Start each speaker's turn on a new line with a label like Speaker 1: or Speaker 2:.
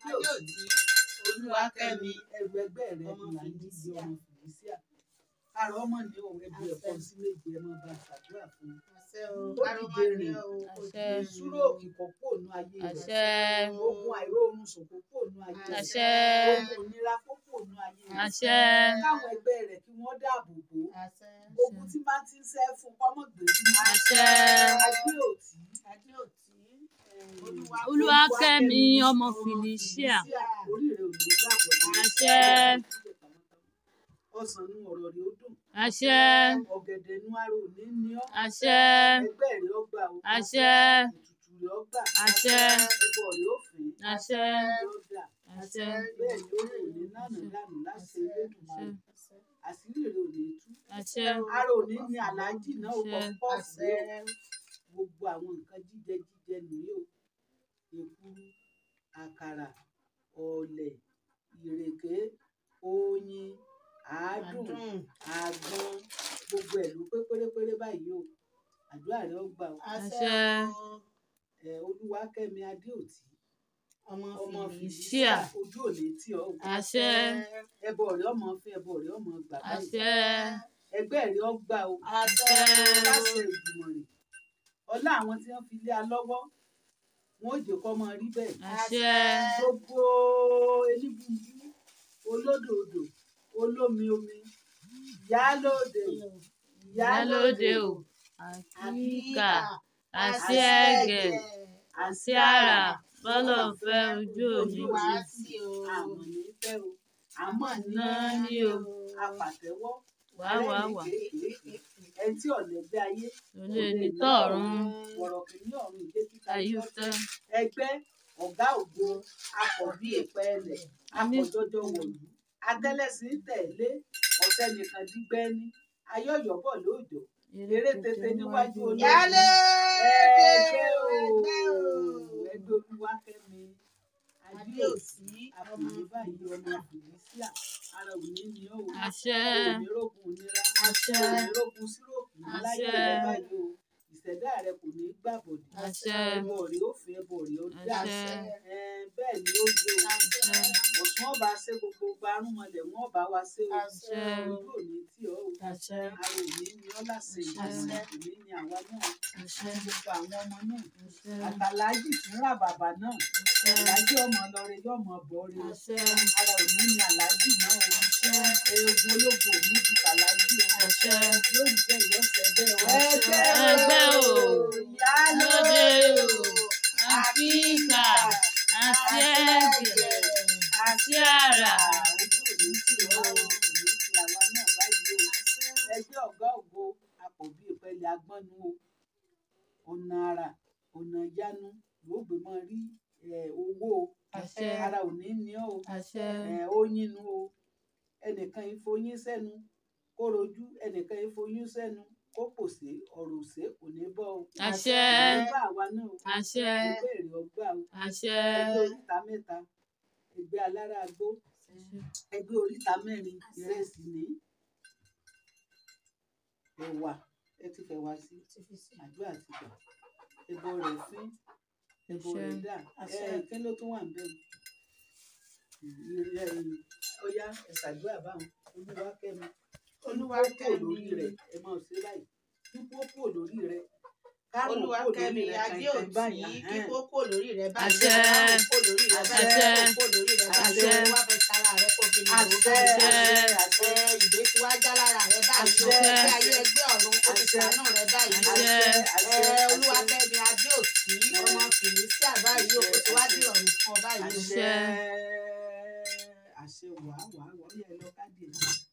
Speaker 1: adéòtí olúwakẹ́mi
Speaker 2: ẹrù ẹgbẹ́ rẹ
Speaker 1: ọmọ
Speaker 2: ni là ń jíjẹ
Speaker 1: Felicia.
Speaker 2: ọmọ fìlísíà àrò ọmọ ní òun ẹbí ẹ̀kọ́ sí méje ẹ máa bá a ṣàdúrà fún un.
Speaker 1: àṣẹ o
Speaker 2: Ó
Speaker 1: kárọ́mà
Speaker 2: dìde
Speaker 1: ní
Speaker 2: rìn.
Speaker 1: o kò
Speaker 3: Àṣẹ.
Speaker 1: dìde
Speaker 2: ìṣúró
Speaker 1: rìn o.
Speaker 2: òkè kò kó ònú ayé rẹ
Speaker 3: àṣẹ
Speaker 2: ogun àìróorun sùn kò kó ònú ayé rẹ
Speaker 3: àṣẹ
Speaker 2: ogun ìnira kó kó ònú ayé rẹ
Speaker 3: àṣẹ
Speaker 2: káwọn ẹgbẹ́ rẹ kí wọ́n dáàbò bò ó
Speaker 1: àṣẹ
Speaker 2: ogun tí máa ti ń ṣẹ́ fún kọ́mọ̀ gbèrí
Speaker 3: àṣẹ
Speaker 2: adéòtí
Speaker 1: adéòtí
Speaker 3: olúwakẹ́mi ọmọ felicia
Speaker 2: orí rẹ ò ní gbàgbọ́
Speaker 3: àṣẹ
Speaker 2: ọsàn nu ọ̀rọ̀ rẹ ó dùn
Speaker 3: àṣẹ
Speaker 2: ọ̀gẹ̀dẹ̀ nu ara ò ní ní ọ́
Speaker 3: àṣẹ
Speaker 2: ẹgbẹ́ rẹ ó gbà ó
Speaker 3: àṣẹ
Speaker 2: ètùtù rẹ ó gbà
Speaker 3: àṣẹ
Speaker 2: ẹbọ rẹ ó fẹ́
Speaker 3: àṣẹ
Speaker 2: yóò dà
Speaker 3: àṣẹ
Speaker 2: bẹ́ẹ̀ ni ó lè ní lánàá lánàá láṣẹ Elédùmarè àṣírí rẹ ò ní tú
Speaker 3: àṣẹ
Speaker 2: ara ò ní ní aláàjì náà ó kọ
Speaker 3: Àṣẹ.
Speaker 2: pọ́ọ̀sì
Speaker 1: àṣẹ
Speaker 2: rẹ gbogbo àwọn nǹkan jíjẹ jíjẹ nìyí o èkuru àkàrà ọ̀lẹ̀ ìrèké oyin àádùn
Speaker 1: àdùn
Speaker 2: àgbọn gbogbo ẹ̀ ló pé pérépéré báyìí o àdúrà rẹ ó gbà o
Speaker 1: àṣẹ
Speaker 2: ẹ olúwakẹ́mi adéòtí
Speaker 1: ọmọ
Speaker 2: ọmọ
Speaker 1: fìlísíà
Speaker 2: fìlísíà ojú ò ní tì ọ́ o
Speaker 3: àṣẹ
Speaker 2: ẹbọ rẹ ọmọ fún ẹbọ rẹ ọmọ gbà báyìí
Speaker 3: àṣẹ
Speaker 2: ẹgbẹ́ rẹ ó gbà o
Speaker 1: àṣẹ
Speaker 2: láṣẹ ìgbìmọ̀ rẹ̀ ọlá àwọn tí wọ́n fi lé a lọ́wọ́ wọn ò jẹ́ kó máa rí bẹ́ẹ̀
Speaker 3: àṣẹ
Speaker 2: gbogbo elébùbú olódòdó olómi omi ìyálóde
Speaker 3: ìyálóde o àkíkà àṣẹ ẹgẹ àṣẹ àrà bọ́lọ̀ fẹ́ ojú òní
Speaker 1: wá
Speaker 3: ti
Speaker 1: sí o
Speaker 2: àmọ̀ ní fẹ́ o àmọ̀ ní
Speaker 3: náà ní o
Speaker 2: apàtẹ́wọ́
Speaker 3: wá wá wá
Speaker 2: ẹni tí ọ̀lẹ́gbẹ́ ayé
Speaker 3: olè ní tọ̀run
Speaker 2: wọ̀rọ̀ kìíní ọ̀run ìdé kíkà
Speaker 3: ayúfẹ́
Speaker 2: ẹgbẹ́ ọ̀gá ògo akọ̀bí ìpẹ́ẹ́lẹ̀ akọ̀jọjọ wọ̀lú adẹ́lẹ́sìn tẹ̀lé ọ̀sẹ̀ nìkan dígbẹ́ ní ayọ̀yọ̀bọ̀ lóòjọ́ eré tètè níwájú olóògbé
Speaker 1: yálé
Speaker 2: ẹgbẹ́ o
Speaker 1: ẹgbẹ́ o
Speaker 2: ẹgbẹ́ olúwakẹ́mi adéòsí àfìyí báyìí ọmọ fìlísíà ara òní ni ó wò
Speaker 3: àṣẹ
Speaker 2: onírògùn onírà
Speaker 3: àṣẹ
Speaker 2: onírògùn síròkù láyé
Speaker 3: Àṣẹ.
Speaker 2: rẹ báyìí o ìṣẹ̀dá rẹ kò ní gbàbọ̀dì
Speaker 3: àṣẹ
Speaker 2: ẹbọ rẹ ó fẹ́ ẹbọ rẹ ó dá
Speaker 3: àṣẹ
Speaker 2: ẹ bẹ́ẹ̀ ni ó gbé o
Speaker 3: àṣẹ
Speaker 2: ọ̀tún ọba ṣe gbogbo gbarúmọlẹ̀ wọn ọba wa ṣe o
Speaker 1: àṣẹ
Speaker 2: ojú òní tí ọ o
Speaker 3: àṣẹ
Speaker 2: ara òní ni ọ láṣẹ
Speaker 3: Àṣẹ.
Speaker 2: ìgbàlẹ̀ òní ni àwa náà
Speaker 3: àṣẹ
Speaker 2: gbogbo àwọn ọmọ náà
Speaker 3: àṣẹ
Speaker 2: àtàlájì tí ń rà bàbà náà àlájì ọmọ lọrẹ yóò mọ bọ rẹ o
Speaker 3: àṣẹ
Speaker 2: ara òní ni àlájì náà o eegun ológun òní ju tàlájì o
Speaker 3: àṣẹ
Speaker 2: yóò rí bẹ́ẹ̀ yọ̀ọ̀sẹ̀ bẹ́ẹ̀ o.
Speaker 3: Àṣẹ. Ẹgbẹ́ o.
Speaker 2: ìyálóde o.
Speaker 3: àfíìkà àṣẹ ẹgẹ àṣẹ àrà
Speaker 2: ojú òní tì ọ́ o òní ti àwa náà báyìí o. ẹgbẹ́ ọ̀gá ògo àpòbí ìpẹ́lẹ̀ agbọ́nu o. ọ̀nà àrà ọ̀nà ìyanu yóò gbé mọ́ rí eh, owó o.
Speaker 3: àṣẹ
Speaker 2: ara òní ni ọ́ o.
Speaker 3: àṣẹ
Speaker 2: Eh, ó yínú o. ẹnìkan ìfoyín sẹ́nu kó rojú ẹnìkan ìfoyín sẹ́nu kó pòṣé ọ̀rọ̀ òṣè kò ní bọ́ o.
Speaker 3: àṣẹ
Speaker 2: ẹgbẹ́ àwa náà o.
Speaker 3: àṣẹ
Speaker 2: ẹgbẹ́ èrè ọgbà o.
Speaker 3: àṣẹ
Speaker 2: ẹgbẹ́ oríta mẹ́ta ẹgbẹ́ alára agbó ẹgbẹ́ oríta mẹ́rin ìrẹsì ní ẹ̀wà ẹ ti fẹ̀wà sí àdúrà ti gbà ẹbọ rẹ̀ fín ẹbọ rẹ̀
Speaker 3: Àṣẹ.
Speaker 2: dà
Speaker 1: Àṣẹ.
Speaker 2: ẹ kí ló tún wà ń bẹ̀rù ọyá ẹ̀sàdúrà báwọn olúwakẹ́mi
Speaker 1: Olúwakẹ́mi.
Speaker 2: lórí rẹ̀ ẹ máa ṣe báyìí kíkó kò lórí rẹ̀ kárùn kò lórí
Speaker 1: olúwakẹ́mi
Speaker 2: rẹ̀ kàìkàì
Speaker 1: adéòtí
Speaker 2: báyìí
Speaker 1: kí
Speaker 2: ahẹ́n.
Speaker 1: kókó lórí rẹ bá
Speaker 3: Àṣẹ.
Speaker 1: kókó lórí rẹ bá
Speaker 3: Àṣẹ.
Speaker 1: kókó lórí rẹ bá
Speaker 3: Àṣẹ.
Speaker 1: wá fẹ́ sára rẹ kó fi lè wò
Speaker 2: àṣẹ
Speaker 1: bá
Speaker 2: àṣẹ àṣẹ
Speaker 1: ẹ ìdè tí wàá já lára rẹ báyìí o
Speaker 2: Àṣẹ.
Speaker 1: ìgbé ayé ẹgbẹ́ ọ̀run ó ti
Speaker 2: Àṣẹ.
Speaker 1: sànù rẹ báyìí o
Speaker 3: Àṣẹ.
Speaker 2: àṣẹ
Speaker 1: ẹ
Speaker 2: àṣẹ
Speaker 1: olúwakẹ́mi adéòtí ọmọ fìlísíà báyìí o ó ti wá dé ọ̀run fún ọ báyìí o.
Speaker 2: àṣẹ àṣẹ wàá wàá wàá yẹ lọ káàdì ẹ